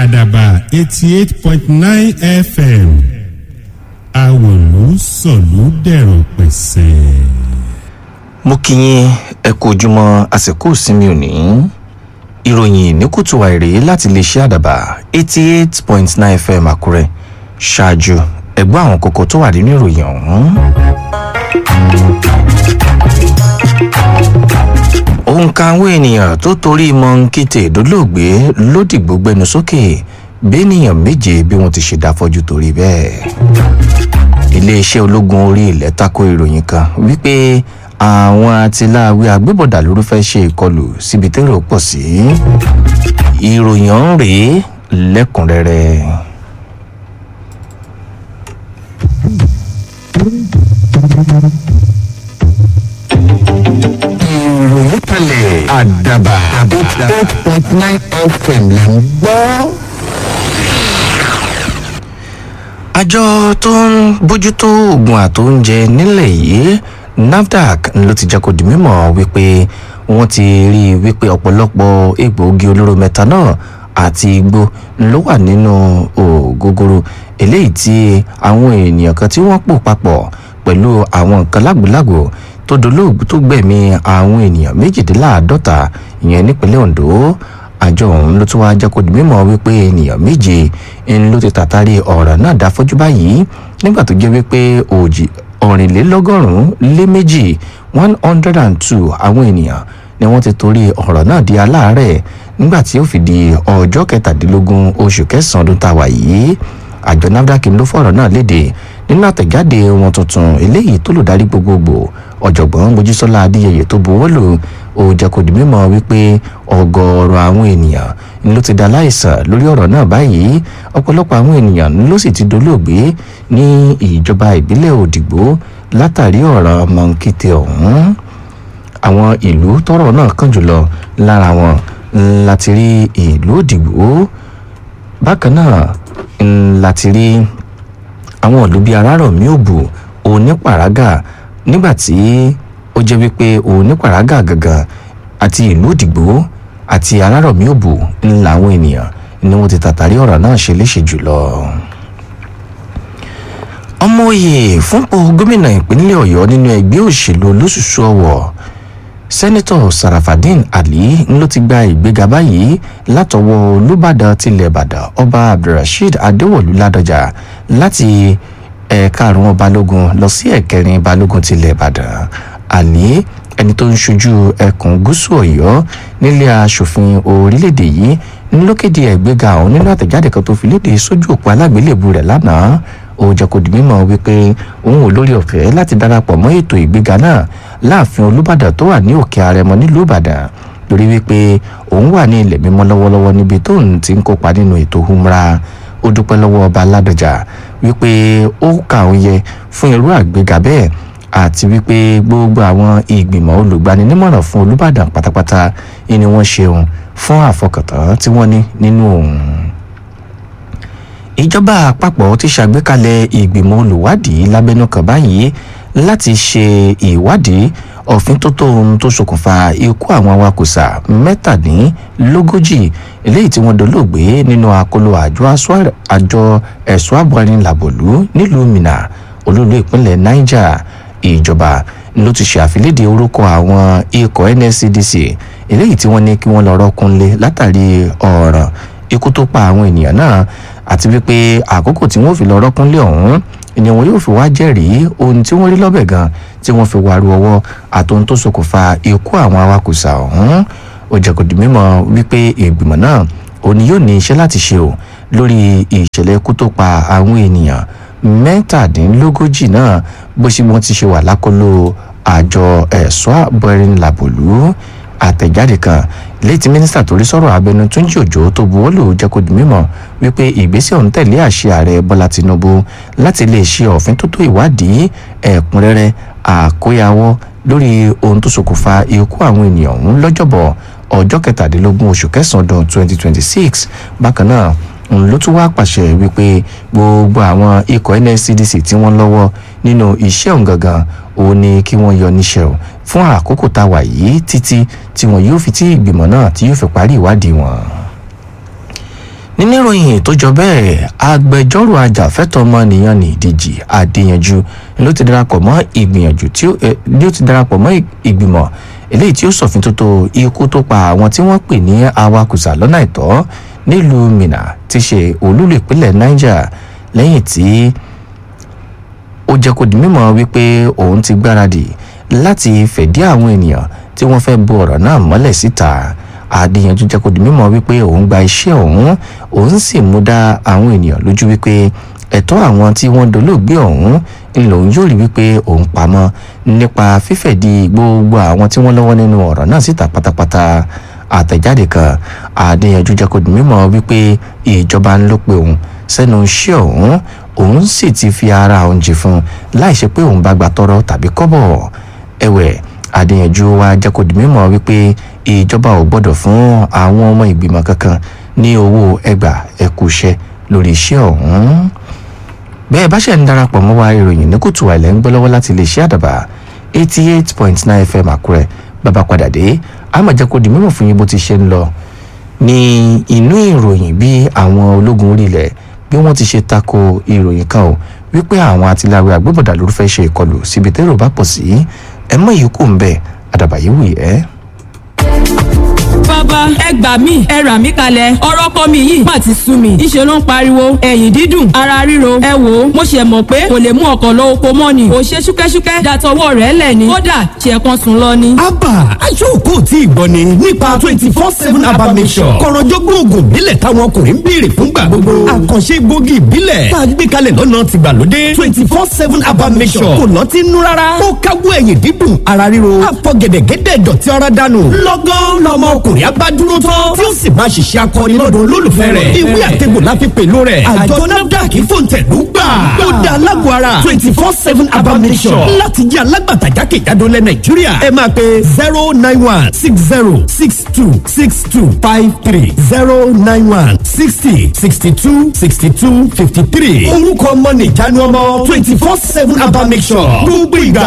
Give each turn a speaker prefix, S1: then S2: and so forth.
S1: àdàbà eighty eight point nine fm àwòlú sọ̀lú dẹ̀rọ̀ pẹ̀sẹ̀.
S2: mo kí yín ẹ kú ojúmọ́ àsìkò ìsinmi òní ìròyìn ní kùtù àìrè láti lè ṣe àdàbà eighty eight point nine fm àkúrẹ́ ṣáájú ẹgbẹ́ àwọn kókó tó wà nínú ìròyìn ọ̀hún. òǹkà àwọn ènìyàn tó torí mọ́ńkìtì ìdólóògbé lódìgbò gbẹnu sókè bẹ́ẹ̀nìyàn méje bí wọ́n ti ṣe dáfọ́jú torí bẹ́ẹ̀. iléeṣẹ́ ológun orí ilẹ̀ tako ìròyìn kan wípé àwọn atiláwí agbébọ̀dà lóru fẹ́ ṣe ìkọlù síbi tẹ́rọ pọ̀ sí. ìròyìn ọ̀hún rèé lẹ́kùnrẹ́rẹ́.
S3: ìròyìn kalẹ̀ àdàbà eight point nine fm là ń gbọ́.
S2: àjọ tó ń bójútó oògùn àtóúnjẹ nílẹ̀ yìí nafdac ló ti jẹ́ kó di mímọ̀ wípé wọ́n ti rí i wípé ọ̀pọ̀lọpọ̀ egbòogi olóró methanol àti igbó ló wà nínú ògógóró eléyìí tí àwọn ènìyàn kan tí wọ́n pò papọ̀ pẹ̀lú àwọn nǹkan lágbòlágbò tó dolóògbé tó gbẹ̀mí àwọn ènìyàn méjìdínláàádọ́ta ìyẹn nípínlẹ̀ ondo àjọ ọ̀hún ló tún wáá jẹ́ kó di mímọ̀ wípé ènìyàn méje ń ló ti tàtàrí ọ̀rọ̀ náà dá fọ́jú báyìí nígbà tó jẹ́ wípé òjì ọ̀rìnlélọ́gọ́rùn-ún lé méjì one hundred and two àwọn ènìyàn ni wọ́n ti torí ọ̀rọ̀ náà di aláàárẹ̀ nígbà tí ó fi di ọjọ́ kẹtàdínlógún oṣù kẹsàn-án ọdún tá a wà yìí àjọ nafdac ló fọ̀rọ̀ náà léde nínú àtẹ̀jáde wọn tuntun eléyìí tó lùdarí gbogbogbò ọ̀jọ̀gbọ́n mojísọ́lá adéyẹyẹ tó buwọ́ lù ó jẹ́ kó di mímọ́ wípé ọgọ́ọ̀rọ̀ àwọn ènìyàn ló ti da láìsàn lórí ọ̀rọ̀ náà báyìí ọ̀pọ̀lọpọ̀ àwọn ènìyàn ló sì ti dolóògbé ní ìjọba ìbílẹ̀ òdìgbò látàrí ọ̀rọ̀ mọ̀nkìtì ọ̀hún àwọn ìlú tọrọ náà kàn jùlọ lára wọn láti rí ìlú òdìgbò bákan náà láti rí àwọn ìlú bíi arárọ̀mí òbù onípàrágà nígbàtí ó jẹ́ wípé onípàrágà gangan àti ìlú òdìgbò àti arárọ̀mí òbù ńlá àwọn ènìyàn ni wọ́n ti tàtàrí ọ̀rọ̀ náà ṣe léṣe jùlọ. ọmọ òye fúnpọ̀ gómìnà ìpínlẹ̀ ọ̀yọ́ nínú ẹgbẹ́ òṣèlú olóṣùṣù ọ̀wọ̀ sẹ́nitọ̀ sarafadin ali ló ti gba ìgbéga báyìí látọwọ́ olùbàdàn tilẹ̀ ìbàdàn ọba abdulrasheed adéwọ̀lú ládọjà láti ẹ̀ẹ̀karùn-ún balógun lọ sí ẹ̀kẹrin balógun tilẹ̀ ìbàdàn ali ẹni tó ń ṣojú ẹkùn gúúsù ọ̀yọ́ nílé asòfin orílẹ̀-èdè yìí ló kéde ẹ̀gbéga ọ̀hún nínú àtẹ̀jáde kan tó fi léde sójú òpó alágbélébù rẹ̀ lánàá ó jẹ́ kó di mímọ̀ wípé òun ò lórí ọ̀fẹ́ láti darapọ̀ mọ́ ètò ìgbéga náà láàfin olùbàdàn tó wà ní òkè àrẹmọ nílùú ìbàdàn lórí wípé òun wà ní ilẹ̀ mímọ́ lọ́wọ́lọ́wọ́ níbi tóun ti ń kópa nínú ètò humra ó dúpẹ́ lọ́wọ́ ọba aládọjà wípé ó kà òun yẹ fún irú àgbéga bẹ́ẹ̀ àti wípé gbogbo àwọn ìgbìmọ̀ olùgbaninímọ̀ràn fún olùbàdàn pátápátá ni wọ́n ṣeun fún àfọkàntán tí wọ́n ní nínú òun ìjọba àpapọ̀ ti ṣàgbékalẹ̀ ìgbìmọ̀ olùwádìí lábẹ́nú kan báyìí láti ṣe ìwádìí òfin tó tó ohun tó ṣokùnfà ikú àwọn awakùsà mẹ́tàdínlógójì eléyìí tí wọ́n dolóògbé nínú akóló àjọ ẹ̀ṣọ́ àbọ̀rin làbòlú nílùú minna olúlu ìpínlẹ̀ niger ìjọba ló ti ṣe àfilédè orúkọ àwọn ikọ̀ nscdc eléyìí tí wọ́n ní kí wọ́n lọ rọ́kúnlé látàrí ọ̀ràn ikú tó pa àwọn ènìyàn náà àti wípé àkókò tí wọ́n fi lọ rọ́kúnlé ọ̀hún ni wọn yóò fi wá jẹ́rìí ohun tí wọ́n rí lọ́bẹ̀ gan tí wọ́n fi wá ru ọwọ́ àtòhun tó ṣokùnfà ikú àwọn awakùsà ọ̀hún ó jẹ́ kó di mímọ̀ wípé ìgbìmọ̀ náà òní yóò ní iṣẹ́ láti ṣe o lórí ìṣẹ̀lẹ̀ ikú tó pa àwọn ènìyàn mẹ́tàdínlógójì náà bó ṣe wọ́n ti ṣe wà lákòlò àjọ ẹ̀ṣọ́ àbọ̀rin làbòlú àtẹ̀jáde kan létí mínísítà tó rí sọ̀rọ̀ abẹnú túnjí òjò tó buwọ́ lù jẹ́ kó di mímọ̀ wípé ìgbésẹ̀ ọ̀hún tẹ̀lé àṣẹ ààrẹ bọ́lá tinubu láti lè ṣe òfin tó tó ìwádìí ẹ̀kúnrẹ́rẹ́ àkóyawọ́ lórí ohun tó ṣokùnfà ikú àwọn ènìyàn ọ̀hún lọ́jọ́bọ̀ ọjọ́ kẹtàdínlógún oṣù kẹsàn-án ọdún twenty twenty six bákan náà òun ló tún wá pàṣẹ wípé gbogbo àwọn ikọ̀ nscdc tí wọ́n lọ́wọ́ nínú iṣẹ́ òun gangan òun ni kí wọ́n yọ níṣẹ́ o fún àkókò tá a wà yìí títí tí wọn yóò fi tí ìgbìmọ̀ náà tí yóò fi parí ìwádìí wọn nínú ìròyìn tó jọ bẹ́ẹ̀ agbẹjọ́rò ajàfẹ́tọ̀ ọmọnìyàn ní ìdíjì adéyanjú ló ti darapọ̀ mọ́ ìgbìyànjú tí ó eh, ló ti darapọ̀ mọ́ ìgbìmọ̀ eléyìí tí ó ṣòfin tó tó ikú tó pa àwọn tí wọ́n pè ní awakùsà lọ́nà àìtọ́ nílùú minna ti ṣe olúlu ìpínlẹ̀ niger lẹ́yìn tí ó jẹ́ kó di mímọ̀ wípé òun ti gbáradì láti fẹ̀dí àwọn ènìyàn tí wọ́n fẹ́ bu ọ̀rọ̀ náà mọ́lẹ̀ síta adéyanjú jẹ́ kó di mímọ̀ wípé òun gba iṣẹ́ òun òun sì mú dá àwọn ènìyàn lójú wípé ẹ̀tọ́ àwọn tí wọ́n dolóògbé ọ̀hún ńlòun yóò rí wípé òun pamọ́ nípa fífẹ̀dí gbogbo àwọn tí wọ́n lọ́wọ́ nínú ọ̀rọ̀ náà síta pátápátá àtẹ̀jáde kan adéyanjú jẹ́ kó di mímọ̀ wípé ìjọba ń ló pe òun sẹ́nu iṣẹ́ òun òun sì ti fi ara òun jì fún láì ṣe pé òun bá gba tọrọ tàbí kọ́bọ̀ ẹ̀wẹ̀ adéyanjú wa jẹ́ kó di mímọ̀ wípé ìjọba ò gbọ́dọ̀ fún àwọn ọmọ ìgbìmọ̀ kankan ní owó ẹgbà ẹkùṣẹ́ lórí iṣẹ́ ọ̀hún bẹ́ẹ̀ bá ṣe ń darapọ̀ mọ́ wa ìròyìn ní kùtù àìlẹ́ ń gbọ́ lọ́wọ́ láti lè ṣe àdàbà eighty eight point nine fm àkúrẹ́ bàbá padà dé àmọ̀jẹ́ kó di mímọ̀ fún yín bó ti ṣe ń lọ ní inú ìròyìn bí àwọn ológun orí ilẹ̀ bí wọ́n ti ṣe tako ìròyìn kan o wípé àwọn atiláwé agbébọ̀dà ló fẹ́ ṣe ìkọlù síbi tẹ́rọ bá pọ̀ sí ẹ mọ̀ yìí kò ń bẹ̀ àdàbà yìí wì ẹ́.
S4: bàbá ẹ gbà mí ẹ rà mí kalẹ̀ ọ̀rọ̀ kọ́ mi yìí má ti sú mi ìṣe ló ń pariwo ẹ̀yìn dídùn ara ríro ẹ wò ó mo ṣe mọ̀ pé kò lè mú ọkọ̀ lọ oko mọ́ ni kò ṣe ṣúkẹ́ṣúkẹ́ dàtọwọ́ rẹ̀ lẹ̀ ni kódà ṣe kan sùn lọ ni.
S5: abba aṣọ́kò tí ìgbọ́ ni nípa twenty four seven abba mission kọ̀rọ̀jọ́gbọ́n oògùn ìbílẹ̀ táwọn ọkùnrin ń béèrè fúngbà gbogbo àkànṣe gbòógì ìbílẹ̀ tá a gbé kalẹ̀ lọ́nà tìgbàlódé twenty four seven abba mission kò lọ́ọ́ ti nú rárá ó káwọ́ ẹ̀yìn dídùn ara ríro àpọ̀ gẹ̀dẹ̀gẹ̀dẹ̀ dọ̀tí ara dànù lọ́gán lọ́mọ ọkùnrin abádúró tán tí ó sì máa ṣiṣẹ́ akọni lọ́dọ̀ olólùfẹ́ rẹ̀ ìwé àtẹ̀gbò la fi pèlú rẹ̀ àjọ nafdac fòǹtẹ̀lú gbà ó da alágbó ara twenty four seven abba mission láti jẹ́ alágbàtà jákèjádò lẹ nàìjíríà ẹ máa pe zero nine one six zero six two six two five three zero nine one sixty sixty two sixty two fifty three orúkọ ọmọ nìjánu ọmọ twenty four seven abba mission gbogbo ìgbà